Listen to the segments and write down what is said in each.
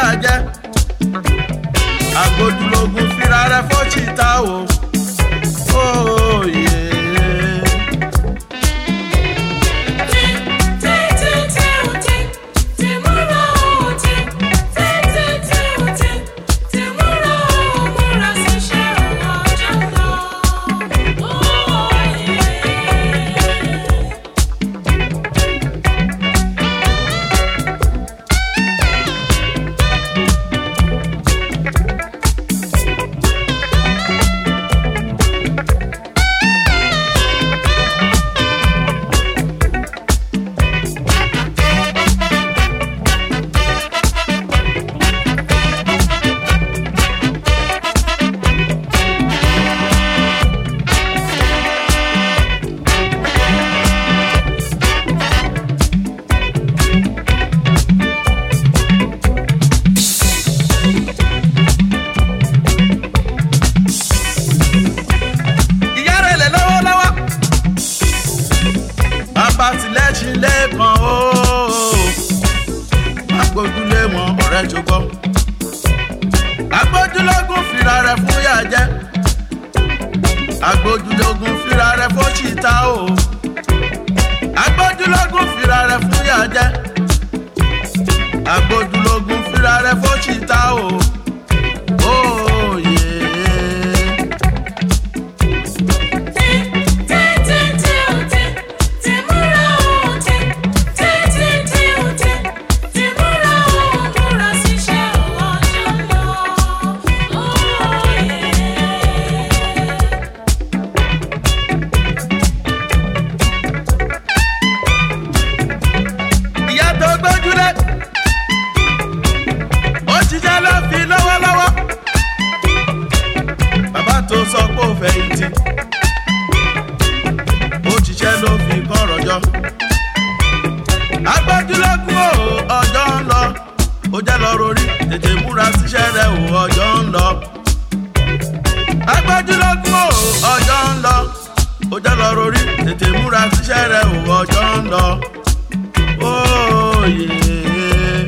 jẹ agbójúlógún fira rẹ fọ́chìta o. Oh, yeah. ìyá rẹ̀ lẹ̀ lọ́wọ́lọ́wọ́. bàbá tilẹ̀ṣin lẹ́ẹ̀kan o. agbójúlé wọn ọ̀rẹ́ jọgbọ́. agbójúlógún fira rẹ̀ fún yà jẹ́. agbójúlógún fira rẹ̀ fún ṣìta o. agbójúlógún fira rẹ̀ fún yà jẹ́. agbójúlógún fira rẹ̀ fún ṣìta o. Oh, yeah. ìyá tó gbójúlé ó ṣiṣẹ́ ló fi lọ́wọ́lọ́wọ́ bàbá tó sọ pé ó fẹ̀yìntì ó ṣiṣẹ́ ló fi kọ́rọ̀ jọ agbójúlógún o ọjọ́ ń lọ ó jẹ́ lọ rorí tètè múra síṣẹ́ rẹ o ọjọ́ ń lọ agbójúlógún o ọjọ́ ń lọ ó jẹ́ lọ rorí tètè múra síṣẹ́ rẹ o ọjọ́ ń lọ. Oh, yeah.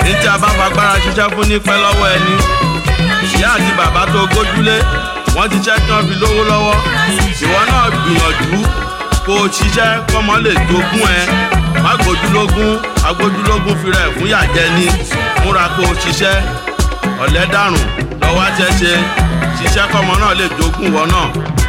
ní tí a bá fagbára ṣiṣẹ́ fún ní pẹ́ lọ́wọ́ ẹni ìyá àti bàbá tó gójúlé wọ́n ti ṣẹ́ tí wọ́n fi lówó lọ́wọ́ ìwọ náà gbìyànjú kó o ṣiṣẹ́ kọ́mọ lè jogún ẹ má gbójúlógún agbójúlógún fira ẹ̀ fún yàjẹ́ ni múra kó o ṣiṣẹ́ ọ̀lẹ́ dàrùn lọ́wọ́ àṣẹṣe ṣiṣẹ́ kọ́mọ náà lè jogún wọ náà